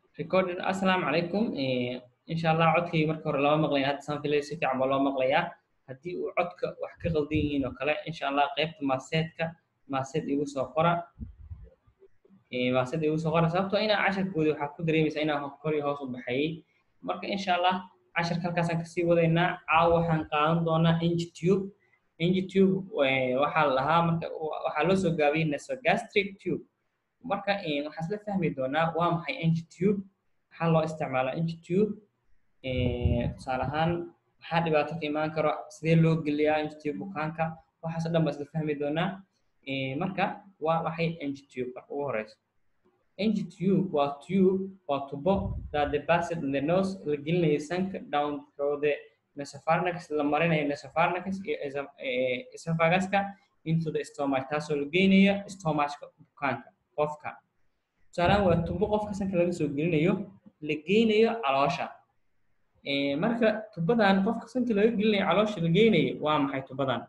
recorded assalaamu calaykum insha allah codkayga marka hore lama maqlaya hadda saan filay si fiican baa loo maqlayaa haddii uu codka wax ka qaldan yihiin oo kale insha allah qaybta maaseedka maaseed igu soo qora maaseed igu soo qora sababtoo inaa casharkooda waxaa ku dareemaysaa inaa kor iyo hoos u baxayay marka insha allah casharka halkaasaan kasii wadaynaa caawa waxaan qaadan doonaa ingtube ingtube waxaa la dhahaa marka waxaa loo soo gaabiyey nasogastric tube marka waxaan isla fahmi doonaa waa maxay ingtube maxaa loo isticmaalaa ingtube tusaale ahaan maxaa dhibaato ka imaan karo sidee loo geliyaa ingtube bukaanka waxaas o dhan baa isla fahmi doonaa marka waa maxay ingtube marka ugu horeyso ingtube waa tube waa tubo that the passed in the nose la gelinayo sanka down through the nasopharynx la marinayo nasopharynx iyo esophaguska into the stomach taasoo la geynayo stomachka bukaanka qofka tusaalahaan waa tubo qofka sanka laga soo gelinayo la geynayo caloosha marka tubadan qofka sanka laga gelinayo caloosha la geynayo waa maxay tubadan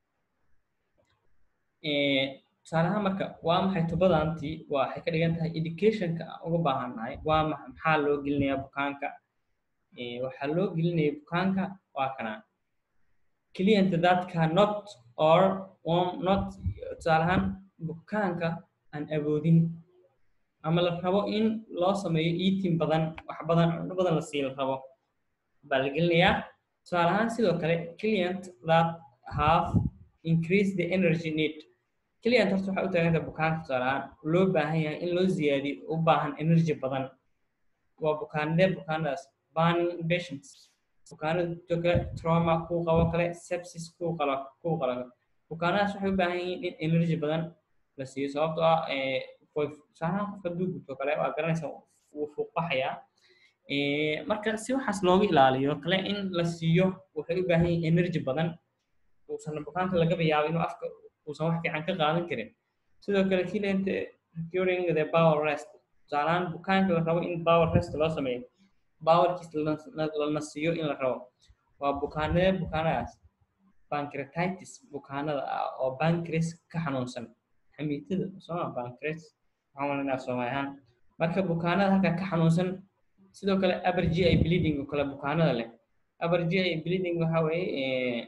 tusaalahaan marka waa maxay tubadantii waxay ka dhigan tahay educationka aan uga baahannahay waa maxaa loo gelinayaa bukaanka waxaa loo gelinaya bukaanka waa kana client that cannot or not tusaalahaan bukaanka aan awoodin ama la rabo in loo sameeyo eating badan wax badan cunno badan la sii la rabo baa la gelinayaa tusaale ahaan sidoo kale client that have increase the energy need client horta waxay u taaganta bukaanka tusaale ahaan loo baahan yahay in loo ziyaadiyo u baahan energy badan waa bukaanadee bukaanadaas burning patients bukaanada sidoo kale trauma kuu qabo kale sepsis kuu qalo kuu qalo bukaanadaas waxay u baahan yihiin in energy badan la siiyo sababtoo ah tusaalahaan qofka hadduu gubto kale waa garanaysa wuu fuuqbaxayaa marka si waxaas looga ilaaliyo kale in la siiyo waxay u baahan yihiin energy badan uusan bukaanka lagaba yaabo inuu afka uusan wax fiican ka qaadan karin sidoo kale kilent during the power rest tusaalahaan bukaanka la rabo in power rest loo sameeyo powerkiis lana siiyo in la rabo waa bukaanadee bukaanadaas pancreatitis bukaanada ah oo pancreas ka xanuunsan xamiitada sooma pancreas waxaan walanaa soomaali ahaan marka bukaanada halka ka xanuunsan sidoo kale upper GI bleeding oo kale bukaanada leh upper GI bleeding waxa weeye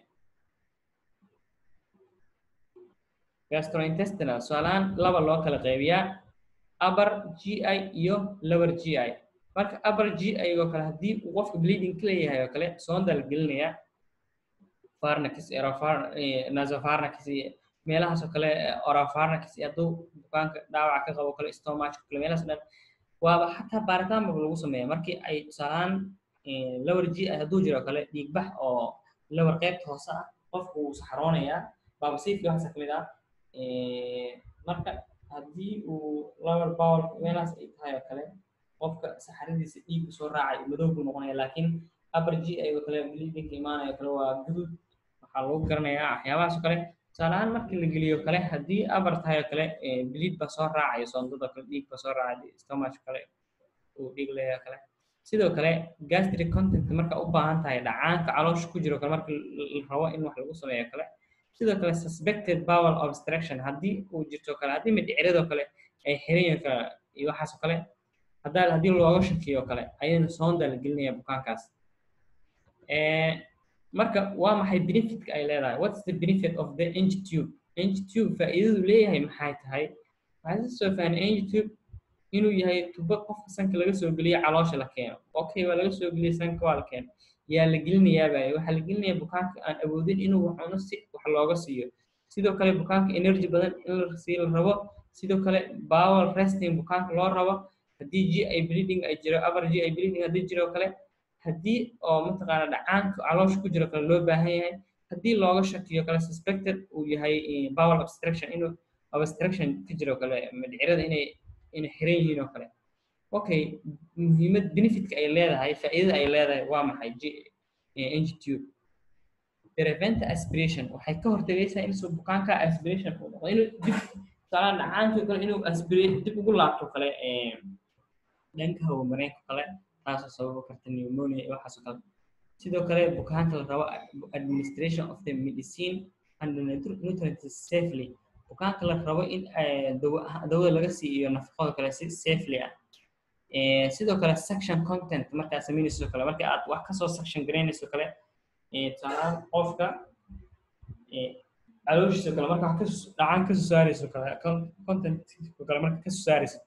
gastrointestinal tusaalahaan laba loo kala qaybiyaa upper GI iyo lower GI marka upper GI oo kale haddii uu qofka bleeding ka leeyahay oo kale soonda la gelinayaa pharynx nasopharynx iyo meelahaas oo kale orapharynx iyo hadduu bukaanka dhaawaca ka qabo kale stomach kale meelahaas dhan waaba xataa baaritaan ba lagu sameeya markii ay tusaalahaan lower GI hadduu jiro kale dhiigbax oo lower qaybta hoose ah qofku wuu saxaroonayaa baabasiifkii waxaasa kamid ah marka haddii uu lower power meelahaas ay tahay oo kale qofka saxaradiisa dhiigku soo raacay madow buu noqonaya laakiin upper GI oo kale bleedingka imaanayo kale waa guduud waxaa lagu garanayaa waxyaabahaas oo kale tusaalahaan markii la geliyo kale haddii upper tahay oo kale bleed baa soo raacayo soondada kale dhiig baa soo raacay stomach kale uu dhiig leeyahay kale sidoo kale gastric content marka u baahan tahay dhacaanka caloosha ku jiro kale marka la rabo in wax lagu sameeyo kale sidoo kale suspected bowel obstruction haddii uu jirto kale haddii mindhiciradoo kale ay xiran kale iyo waxaasoo kale haddaa haddii looga shakiyo kale ayadana soonda la gelinaya bukaankaas marka waa maxay benefitka ay leedahay what's the benefit of the ingtube ingtube faa'iidadu leeyahay maxay tahay waxaa soo fahnay ingtube inuu yahay tubo qofka sanka laga soo geliyo caloosha la keeno okay waa laga soo geliya sanka waa la keeno yaa la gelinayaaba waxaa la gelinaya bukaanka aan awoodin inuu wax cuno si wax looga siiyo sidoo kale bukaanka energy badan in la sii la rabo sidoo kale bowel resting bukaanka loo rabo haddii GI bleeding ay jiro upper GI bleeding haddii jiro kale haddii oo mataqaana dhacaanka caloosha ku jiro kale loo baahan yahay haddii looga shakiyo kale suspected uu yahay bowel obstruction inuu obstruction ka jiro kale mindhicirada inay inay xiran yihiin oo kale okay muhiimad benefitka ay leedahay faa'iidada ay leedahay waa maxay ingtube prevent aspiration waxay ka hortagaysaa in soo bukaanka aspiration uu noqdo inuu dib tusaalaha dhacaanka kale inuu aspirate dib ugu laabto kale dhanka hawamareenka kale taasoo sababi karta pneumonia iyo waxaasoo kale sidoo kale bukaanka la rabo administration of the medicine and the nutrients safely bukaanka la rabo in dawada laga siiyo nafaqada kale si safely ah sidoo kale section content markaa samaynayso kale marka aad wax kasoo section garaynayso kale tusaalahaan qofka calooshiisa kale marka wax kas dhacan kasoo saarayso kale content kale marka kasoo saarayso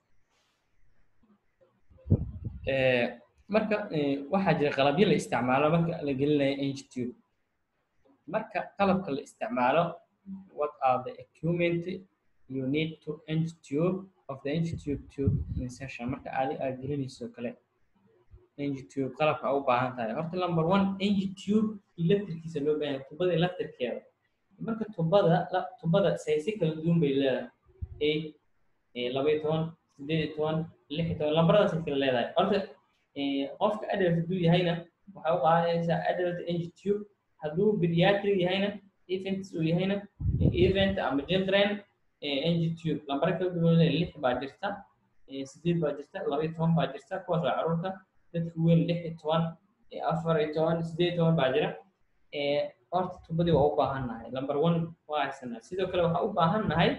marka waxaa jira qalabyo la isticmaalo marka la gelinayo ngtube marka qalabka la isticmaalo what are the equipment you need to ngtube of the ngtube tube insertion marka adi aad gelinayso kale ngtube qalabka u baahan tahay horta number one ngtube electrickiisa loo baahan yahay tubada electrikeeda marka tubada tubada saysi kala duwan bay leedahay eight laba iyo toban sideed iyo toban lix iyo toban lambaradaas kala leedahay horta qofka adult hadduu yahayna waxay u qaadanaysaa adult ngtube hadduu pediatric yahayna event uu yahayna event ama children ngtube lambara kala duwan lix baa jirta sideed baa jirta laba iyo toban baa jirta kuwaas waa caruurta dadka weyn lix iyo toban afar iyo toban sideed iyo toban baa jira horta tubadii waa u baahan nahay number one waa haysanaa sidoo kale waxaa u baahan nahay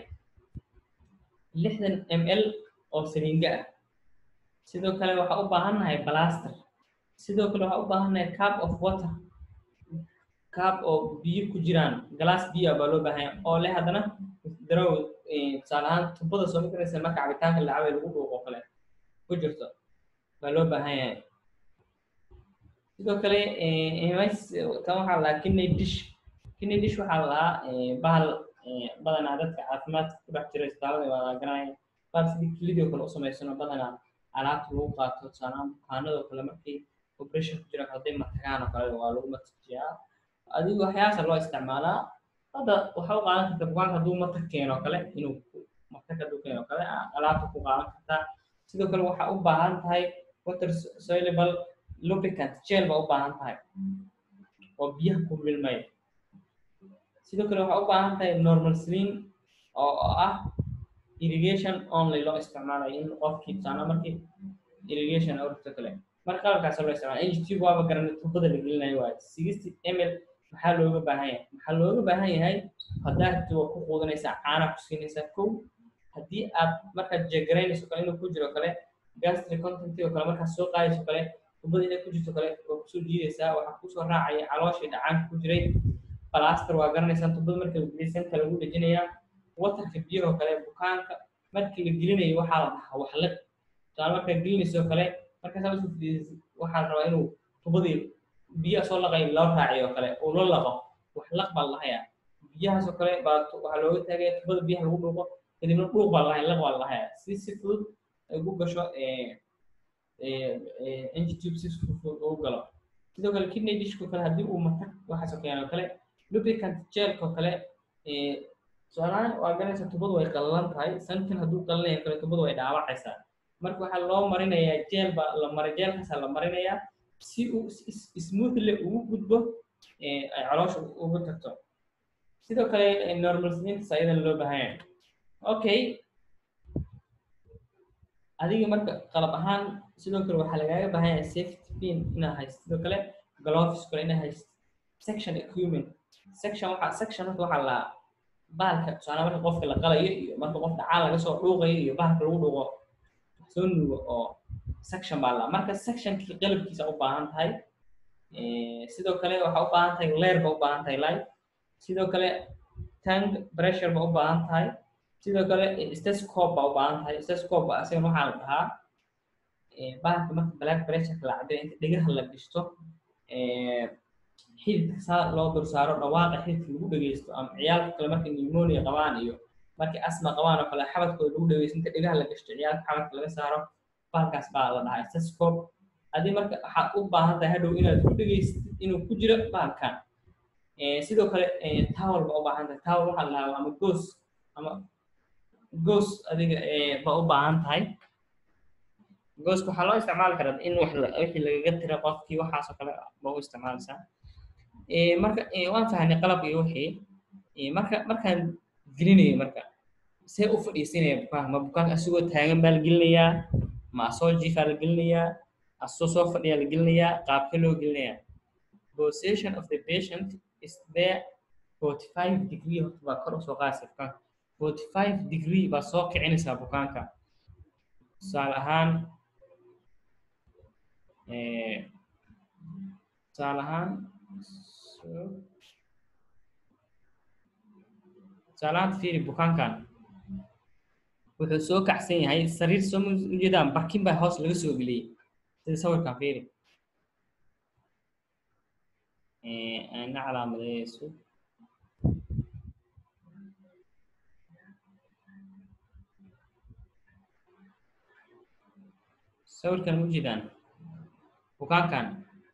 lixdan m l oo saliinga ah sidoo kale waxaa u baahan nahay blaster sidoo kale waxaa u baahan nahay cup of water cup oo biyo ku jiraan glass biyo baa loo baahan yahay oo leh haddana darow tusaale ahaan tubada soo magaraysa marka cabitaanka la cabay lagu dhuuqo kale ku jirto baa loo baahan yahay sidoo kale tan waxaa lahaa kidney dish kidney dish waxaa lahaa bahal badanaa dadka caafimaadka ku dhex jira isbitaalada waa la garanaya bahal sidii kilidii oo kale u samaysano badanaa alaabta lagu qaato tusaalahaan bukaanadoo kale markii operation ku jira hadday matagaan oo kale waa lagu matajiyaa adigu waxyaasa loo isticmaalaa hadda waxa u qaadan karta bukaanka hadduu matag keeno kale inuu matag hadduu keeno kale alaabta ku qaadan kartaa sidoo kale waxaa u baahan tahay water soluble lubricant gel baa u baahan tahay oo biyaha ku milmaya sidoo kale waxaa u baahan tahay normal slim oo ah irrigation only loo isticmaalayo in qofkii tusaana markii irrigation awrta kale marka qalabkaas loo isticmaala ngtube waaba garanay tubada la gelinayo waayo sixty ml maxaa looga baahan yahay maxaa looga baahan yahay haddaad waa ku quudanaysaa caana ku siinaysaa kow haddii aad markaad jegaraynayso kale inuu ku jiro kale gastric content oo kale markaad soo qaadayso kale tubada inay ku jirto kale waa kusoo jiidaysaa waxaa kusoo raacaya calooshii dhacaanka ku jiray balaster waa garanaysaa tubada marka la geliyay sanka lagu dhejinayaa watarka biyahoo kale bukaanka markii la gelinayo waxaa la dhahaa waxlag tusaale markaad gelinayso kale markaasaa usoo fidiyay waxaa rabaa inuu tubadii biyaha soo laqay loo raaciyo kale uu la laqo waxlaq baa lahayaa biyahaasoo kale baa waxaa looga taagaya tubada biyaha lagu dhuuqo kadibna dhuuq baa lahaya laq baa lahayaa si si fudud ay ugu gasho ngtube si fudud ugu galo sidoo kale kidney dishko kale haddii uu matag waxaasoo keeno kale lubricant gelko kale tusaalahaan waa garanaysa tubadu way qallalan tahay sankan hadduu qallanaya kale tubadu way dhaawacaysaa marka waxaa loo marinayaa jeel baa la maray jeelkaasaa la marinayaa si uu smoothly ugu gudbo ay caloosha ugu tagto sidoo kale normal slintas ayadana loo baahan yahay okay adiga marka qalab ahaan sidoo kale waxaa lagaaga baahan yahay safety pin inaad haysto sidoo kale gloves kale inaad haysto section equipment section waxaa section horta waxaa la bahalka tusaale marka qofka la qalayo iyo marka qof dhacaa laga soo dhuuqayo iyo bahalka lagu dhuuqo soo nuugo oo section baa la marka sectionkii qalabkiisa u baahan tahay sidoo kale waxaa u baahan tahay leer ba u baahan tahay light sidoo kale tank pressure ba u baahan tahay sidoo kale stethoscope baa u baahan tahay stethoscope ba asagana waxaa la dhahaa bahalka marka black pressure la cabiro inta dhegaha la gishto xididka saa loo dul saaro dhawaaqa xididka lagu dhegeysto ama ciyaalka kale markay pneumonia qabaan iyo markay asma qabaan oo kale xabadkooda lagu dhegeysto inta dhegaha la gashto ciyaalka xabadka laga saaro bahalkaas baa la dhahaa stethoscope adii marka waxaad u baahan tahay hadhow inaad ku dhegeystid inuu ku jiro bahalkan sidoo kale towel baa u baahan tahay towel waxaa la dhahaa ama goos ama goos adiga baa u baahan tahay gooska waxaa loo isticmaali karaa in wax wixii lagaga tira qofkii waxaasoo kale baa u isticmaalaysaa marka waan fahnay qalab iyo wixii marka markaan gelinayo marka see u fadhiisinaya bukaanka ma bukaanka asigoo taagan baa la gelinayaa ma asoo jiifaa la gelinayaa asoo soo fadhiyaa la gelinayaa qaabka loo gelinayaa position of the patient is there 45 degree horta baa kor usoo qaadaysa bukaanka 45 degree baa soo kicinaysaa bukaanka tusaale ahaan tusaale ahaan tusaale ahaan fiiri bukaankan wuxuu soo kacsan yahay sariir soo ujeedaan barkin baa hoos laga soo geliyey sida sawirkan fiiri ana calaamadeyso sawirkan ujeedaan bukaankan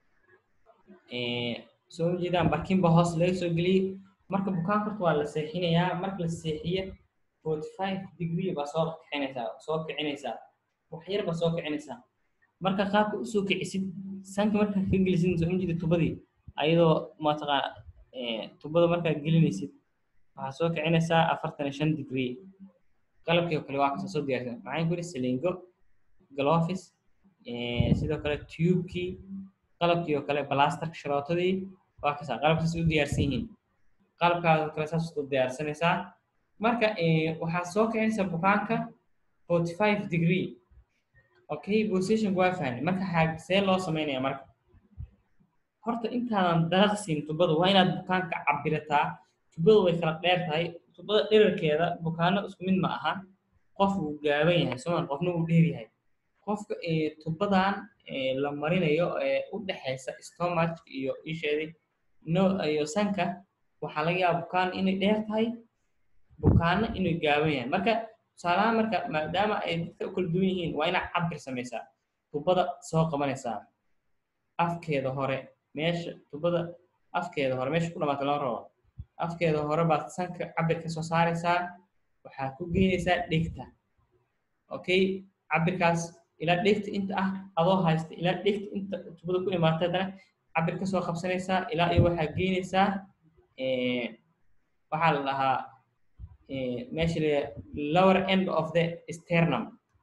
soo ujeedaan barkin baa hoos laga soo geliyey marka bukaanka horta waa la seexinayaa marka la seexiyo forty five degree baa soo kicinaysaa soo kicinaysaa wax yar baa soo kicinaysaa marka qaabka usoo kicisid sanka markaa ka gelisid soo ujeeda tubadii ayadoo mataqaana tubada markaa gelinaysid waxaa soo kicinaysaa afartan iyo shan degree qalabkii oo kale waa kasoo soo diyaarsan maxaa ku yidhi saliingo glovis sidoo kale tubekii qalabkii oo kale blastarka sharootadii waa kasaa qalabkaas u diyaarsan yihiin qalabkaas oo kale saas u diyaarsanaysaa marka waxaa soo kicinaysaa bukaanka forty five degree okay positionka waa fahmay marka see loo sameynaya marka horta intaadan dalaqsiin tubada waa inaad bukaanka cabirataa tubada way kala dheer tahay tubada dherarkeeda bukaano isku mid ma aha qof wuu gaaban yahay sooma qofna wuu dheer yahay qofka tubadan la marinayo ee u dhexaysa stomach iyo isheedii no iyo sanka waxaa laga yaaba bukaan inay dheer tahay bukaano inay gaaban yahay marka tusaalahaan marka maadaama ay dadka u kala duwan yihiin waa inaad cabir samaysaa tubada soo qabanaysaa afkeeda hore meesha tubada afkeeda hore meesha ku dhamaata loo rabo afkeeda hore baad sanka cabir ka soo saaraysaa waxaa ku geynaysaa dhegta okay cabirkaas ilaa dhegta inta ah adoo haysta ilaa dhegta inta tubada ku imaata haddana cabir ka soo qabsanaysaa ilaa iyo waxaa geynaysaa waxaa la dhahaa meesha la lower end of the sternum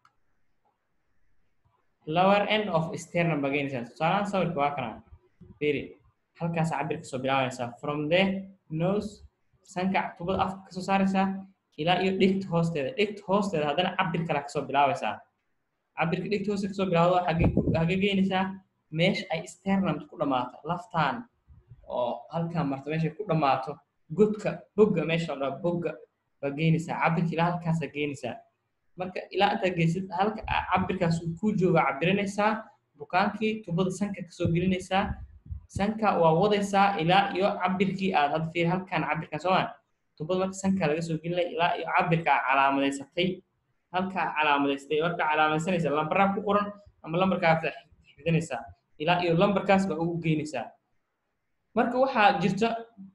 lower end of sternum baa geynaysaa tusaalahaan sawirka waa kana fiiri halkaas cabir kasoo bilaabanaysaa from the nose sanka tubada afka kasoo saaraysaa ilaa iyo dhegta hoosteeda dhegta hoosteeda haddana cabir kale kasoo bilaabaysaa cabirka dhegta hoosteeda kasoo bilaawdo hagee geynaysaa meesha ay sternum ku dhammaato laftaan oo halkaa marta meesha ku dhammaato godka bogga meesha la dhaha bogga baa geynaysaa cabirka ilaa halkaasaa geynaysaa marka ilaa intaa geysid halka cabirkaas uu ku jooga cabirinaysaa bukaankii tubada sanka kasoo gelinaysaa sanka waa wadaysaa ilaa iyo cabirkii aad hadda fiir halkan cabirkan sooma tubada marka sanka laga soo gelinaya ilaa iyo cabirka calaamadaysatay halkaa calaamadaystay marka calaamadaysanaysa lambaraa ku qoran ama lambarkaa xifdinaysaa ilaa iyo lambarkaas baa ugu geynaysaa marka waxaa jirta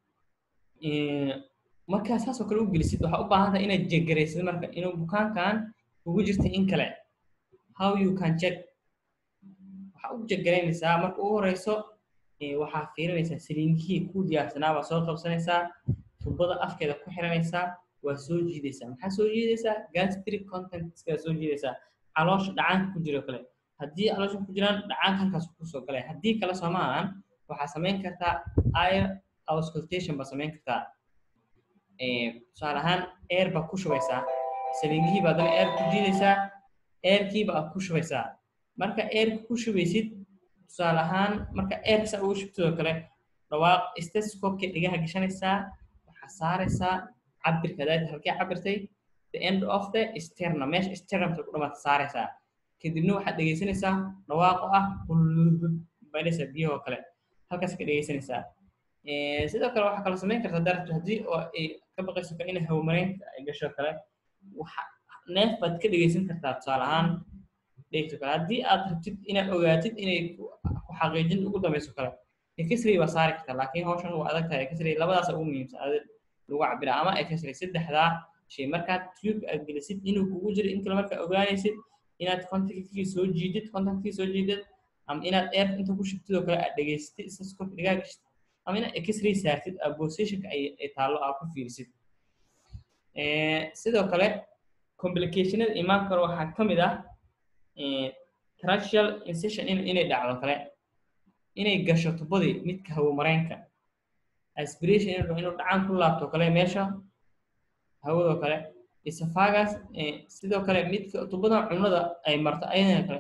markaa saas oo kale u gelisid waxaa u baahan tahay inaad jegaraysid marka inuu bukaankan ugu jirta in kale how you can check waxaa u jegaraynaysaa marka ugu horeyso waxaa fiirinaysaa saliinkihii ku diyaarsanaa baa soo qabsanaysaa tubada afkeeda ku xiranaysaa waa soo jiidaysaa maxaa soo jiidaysaa gastric contentska soo jiidaysaa caloosha dhacaanka ku jiro kale haddii caloosha ku jiraan dhacaanka halkaas kusoo galay haddii kale soomaahan waxaa samayn kartaa air auscultation baa samayn kartaa tusaale ahaan air baa ku shubaysaa saliingihii baa haddana air ku jiidaysaa airkii baa ku shubaysaa marka airka ku shubaysid tusaale ahaan marka airka saa ugu shubtidoo kale dhawaaq stethoscope-kii dhigaha gashanaysaa waxaa saaraysaa cabirka daata halkee cabirtay the end of the sternum meesha sternumta ku dhamaata saaraysaa kadibna waxaad dhegaysanaysaa dhawaaqo ah baynaysaa biyahoo kale halkaas ka dhegaysanaysaa sidoo kale waxaa kaloo samayn kartaa darabto haddii oo ay ka baqayso kale inay hawmareynta ay gasho kale waxa neef baad ka dhegaysan kartaa tusaale ahaan dhegto kale haddii aad rabtid inaad ogaatid inay ku xaqiijin ugu dambayso kale ekisray baa saari kartaa laakiin hawshan waa adag tahay ekisray labadaas ugu muhiimsan adag lagu cabira ama ekisray saddexdaa shay markaad tube aad gelisid inuu kugu jiro in kale markaa ogaanaysid inaad contactkii soo jiidid contactkii soo jiidid ama inaad air inta ku shubtid oo kale aad dhegaysatid stethoscope dhigaa gashid ama inaad x-ray saartid positionka ay taallo aad ku fiirisid sidoo kale complicationada imaan karo waxaa ka mid ah tracheal incision inay dhacdo kale inay gasho tubadii midka hawomareenka aspiration inuu dhacaan ku laabto kale meesha hawadoo kale esophagus sidoo kale midka tubada cunada ay marto ayadana kale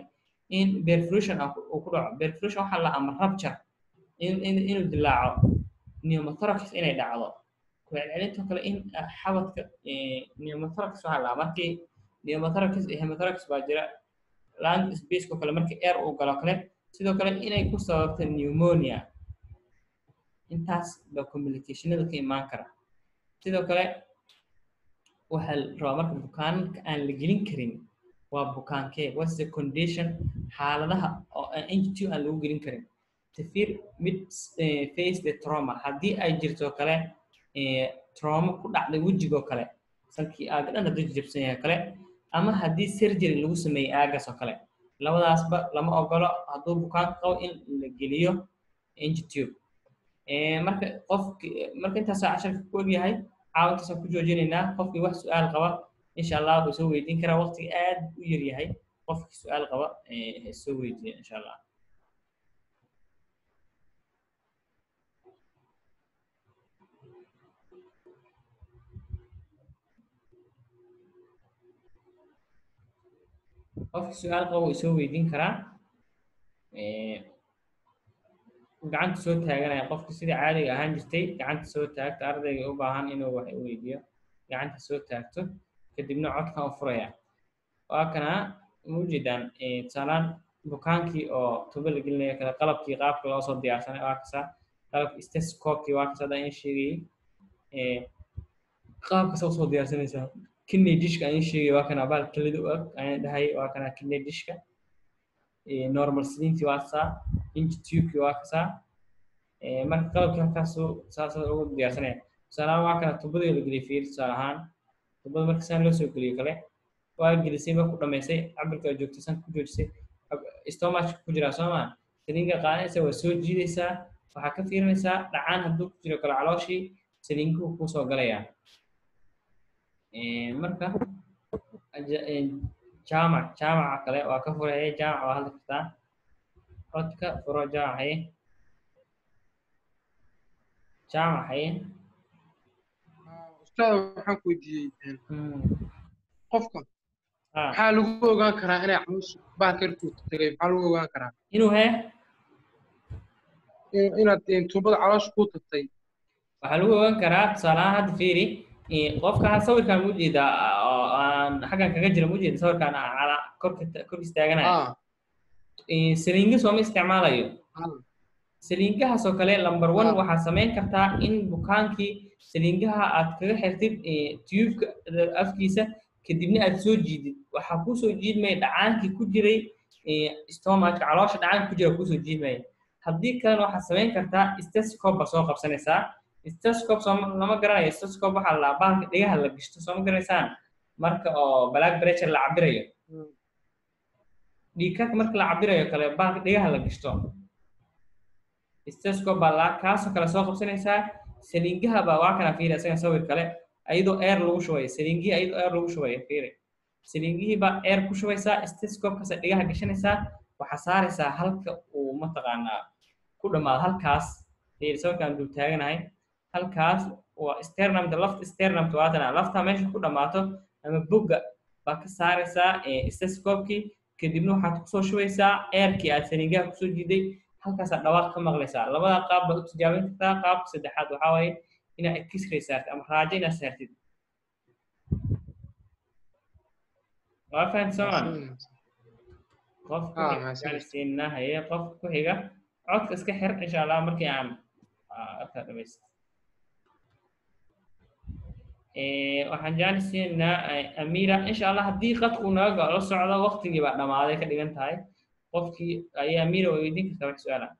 in perforation uu ku dhaco perforation waxaa la ama rupture in in inuu dilaaco pneumothorax inay dhacdo ku celcelintoo kale in xabadka pneumothorax waxaa la markii pneumothorax iyo hemothorax baa jira lung space oo kale markii air uu galo kale sidoo kale inay ku sababto pneumonia intaas baa communicationada ka imaan kara sidoo kale waxaa la rabaa marka bukaanka aan la gelin karin waa bukaankee what's the condition xaaladaha oo NG2 aan lagu gelin karin severe mid face the trauma haddii ay jirto kale trauma ku dhacday wejigoo kale salkii aaga dhan hadduu jabsan yahay kale ama haddii surgery lagu sameeyey aagaas oo kale labadaasba lama ogolo hadduu bukaanka qabo in la geliyo NG2 marka qofki marka intaasoo casharka ku ogyahay caawintaasaan ku joojinaynaa qofkii wax su-aal qaba insha allah wuu soo weydiin karaa waqtiga aad u yar yahay qofkii su-aal qaba soo weydiiya insha allah qofkii su-aal qaba wuu soo weydiin karaa gacanta soo taaganaya qofki sida caadiga ahaan jirtay gacanta soo taagto ardayga u baahan inuu wax weydiiyo gacanta soo taagto kadibna codkan u furaya waa kana muujeedaan tusaalaan bukaankii oo tubo la gelinayo kale qalabkii qaabka loo soo diyaarsanay waa kasa qalabkii stethoscopekii waa kasa hadaan sheegayay qaabkasa usoo diyaarsanaysaa kidney dishka ayaan sheegay waa kana baal kelida u eg ayaan dhahay waa kana kidney dishka normal slinti waa kasaa inch tubekii waa kasaa marka qalabkii halkaasu saasa ugu diyaarsanaya tusaalahaan waa kana tubadii la geliyay fiir tusaale ahaan tubada marka saan loo soo geliyo kale waa gelisay ba ku dhamaysay cabirka aad joogtay san ku joojisay stomachka ku jiraa soo maa saliinga qaadanaysa waa soo jiidaysaa waxaa ka fiirinaysaa dhacaan hadduu ku jiro kale calooshii saliinkuhu kuu soo galayaa marka jaamac jaamaca kale waa ka furaya jaamac waa hadli kartaa codka furo jaamac haye jaamac haye ustaad waxaan ku weydiiyey qofka maxaa lagu ogaan karaa inay camus bahalka irkuu tagay maxaa lagu ogaan karaa inuu hee inaad tuubada caloosha ku tagtay waxaa lagu ogaan karaa tusaalahaan hadda fiiri qofka sawirkan mujeeda oo aan xaggan kaga jira mujeeda sawirkan korka korkiis taaganaya saliinga sooma isticmaalayo saliingahaas oo kale number one waxaad samayn kartaa in bukaankii saliingaha aad kaga xirtid tubeka afkiisa kadibna aad soo jiidid waxaa kusoo jiidmaya dhacaankii ku jiray stomachka caloosha dhacaanka ku jira kusoo jiidmaya haddii kalena waxaad samayn kartaa stethoscope baa soo qabsanaysaa stethoscope soo lama garanayo stethoscope waxaa la bahalka dhegaha la gishto soo ma garanaysaan marka oo black pressure la cabirayo dhiigkarka marka la cabirayo kale bahalka dhegaha la gishto stethoscope baa la kaasoo kale soo qabsanaysaa saliingaha baa waa kana fiiri isaga sawir kale ayadoo air lagu shubay saliingihii ayadoo air lagu shubay fiiri saliingihii baa air ku shubaysaa stethoscope-kaas dhegaha gashanaysaa waxaa saaraysaa halka uu mataqaanaa ku dhamaado halkaas fiiri sawirkaan dul taaganahay halkaas waa sternumta lafta sternumta waatana lafta meesha ku dhammaato ama bogga baa ka saaraysaa stethoscope-kii kadibna waxaad kusoo shubaysaa airkii aad saliingaha kusoo jiiday halkaasaa dhawaaq ka maqlaysaa labada qaab baad u tijaabin kartaa qaabka saddexaad waxaa waaye inaad x-ray saartid ama raajo inaad saartid waa fahamti soomaan qofka gaarsiinaa haye qofka ku xiga codka iska xir insha allah markii aan arkaa dhamayst waxaan jaalisiinaa amira insha allah haddii qadku naga la socdo waqtigii baa dhamaaday ka dhigan tahay qofkii ayaa amira way weydiin kartaa wax su-aala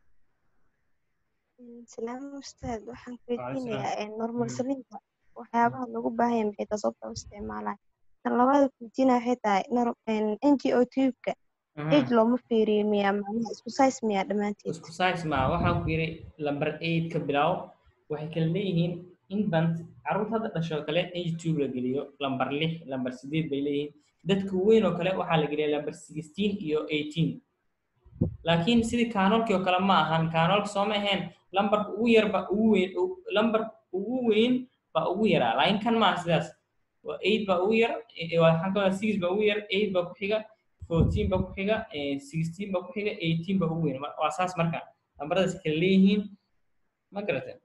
salaam ustaad waxaan weydiinayaa normal salinta waxyaabaha loogu baahanya maxay tahay sababta u isticmaalaya tan labaada weydiinaya waxay tahay n g o tubeka age looma fiiriyo miyaa macnaha isku size miyaa dhammaanteed isku size ma waxaan ku yiri lamber eight ka bilow waxay kala leeyihiin infant carruurta hadda dhasho kale age tube la geliyo lamber lix lamber sideed bay leeyihiin dadka weyn oo kale waxaa la geliya lamber sixteen iyo eighteen laakiin sidii kaanoolkii oo kale ma ahan kaanoolka sooma ahayn lambarka ugu yar ba ugu weyn lambarka ugu weyn baa ugu yaraa laakiin kan maaha sidaas waa eight baa ugu yar waxaan ka wadaa six baa ugu yar eight baa ku xiga fourteen ba ku xiga sixteen ba ku xiga eighteen ba ugu weyn waa saas marka lambaradaas kala leeyihiin ma garata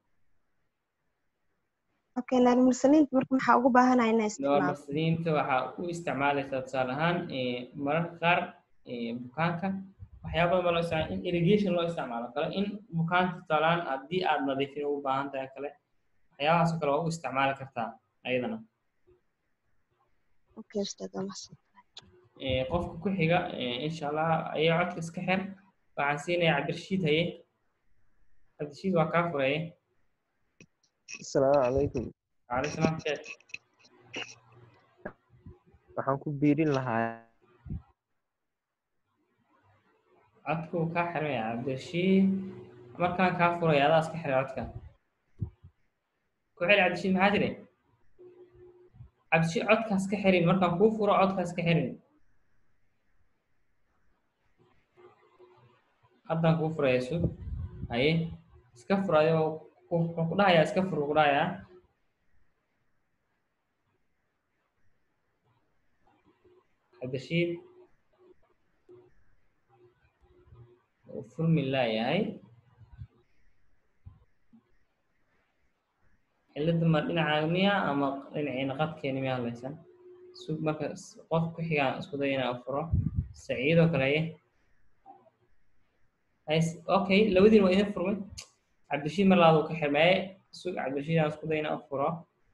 okay normalisaliinta marka maxaa ugu baahanahay inaa isticmaalo normalisaliinta waxaa u isticmaalaysaa tusaale ahaan mararka qaar bukaanka waxyaaba badan baa loo isticmaala in irrigation loo isticmaalo kale in bukaanka tusaale ahaan haddii aad nadiifin ugu baahan tahay kale waxyaabahaas oo kale waa u isticmaali kartaa ayadana okay ustaad waa mahadsan qofka ku xiga insha allah ayaa codka iska xir waxaan siinaya cabdirashiid haye cabdirashiid waa kaa furaye asalaamu calaykum calaykum salaam sheekh waxaan ku biirin lahaa codku kaa xirmaya cabdirashiid markaan kaa furaya adaa iska xiray codka ku xiri cabdirashiid maxaa tiri cabdirashiid codkaas ka xirin markaan kuu furo codkaas ka xirin haddaan kuu furaya sug haye iska fur adigoo wuxuu ku dhahayaa iska fur ku dhahayaa cabdirashiid uu furmi laayahay cilada ma dhinacaaga miya ama dhinaciina qadkeeni miya hadlaysan sug marka qof ku xigaan isku day inaa furo saciidoo kale okay labadiin waa idin furmay cabdirashiid mar labaad uu ka xirmaye sug cabdirashiid aan isku day inaa furo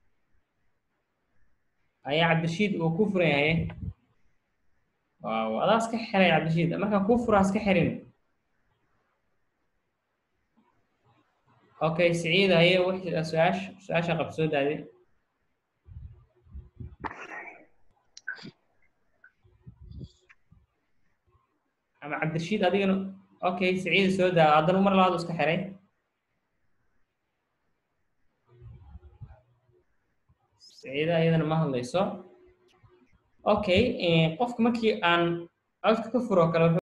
ayaa cabdirashiid uu ku furan yahay waaw adaa iska xiray cabdirashiid markaan kuu furaa iska xirin okay سعيد هي وحدة سؤال سؤال شغب سود هذه أما عبد الرشيد هذه أوكي سعيد سود هذا المرة لا دوس كحري سعيد أيضا ما هلا يسوع أوكي قفك مكي أن أذكر كفر وكلا